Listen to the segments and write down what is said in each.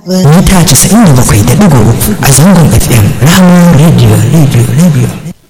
mita 97.3 a zangon fm rahama radio radio radio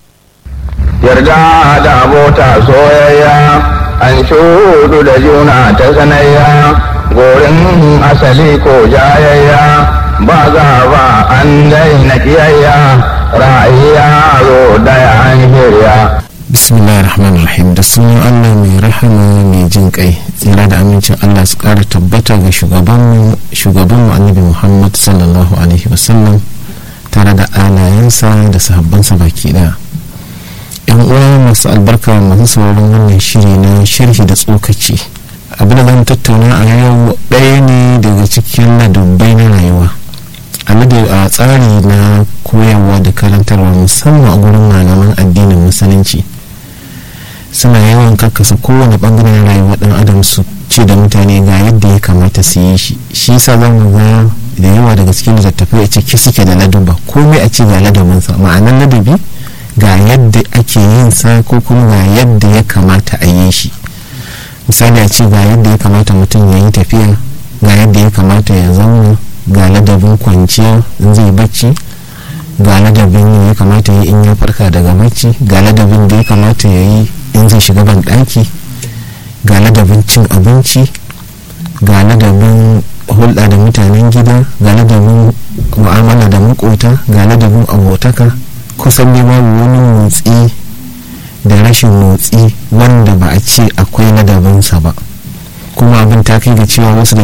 yarda da abota soyayya an shudu da juna ta sanayya gorin asali ko jayayya ba za ba an daina kiyayya ra'ayya zo daya an shirya bismillahir rahmanir rahim da sunan allah mai rahama mai jin kai tsira da amincin allah su kara tabbata ga shugabanmu shugabanmu annabi muhammad sallallahu alaihi wasallam tare da alayensa da sahabbansa baki daya yan uwa masu albarka masu sauraron wannan shiri na sharhi da tsokaci abin da zan tattauna a yau ɗaya ne daga cikin ladubbai na rayuwa a tsari na koyarwa da karantarwa musamman a gurin malaman addinin musulunci suna yawan karkasa kowane bangaren rayuwa dan adam su ce da mutane ga yadda ya kamata su yi shi shi sa za mu ga da yawa daga cikin littattafai a ciki suke da laduba komai a ce ga ladabinsa ma'anar ladabi ga yadda ake yin sa ko kuma ga yadda ya kamata a yi shi misali a ce ga yadda ya kamata mutum ya yi tafiya ga yadda ya kamata ya zauna ga ladabin kwanciya in zai bacci ga ladabin ya kamata ya yi in ya farka daga bacci ga ladabin da ya kamata ya yi in zai shiga ban ɗaki ga ladabin cin abinci ga ladabin hulɗa da mutanen gida ga ladabin mu'amala da makota ga ladabin abotaka kusan ne babu wani motsi da rashin motsi wanda ba a ce akwai ladabinsa ba kuma abin ta kai ga cewa wasu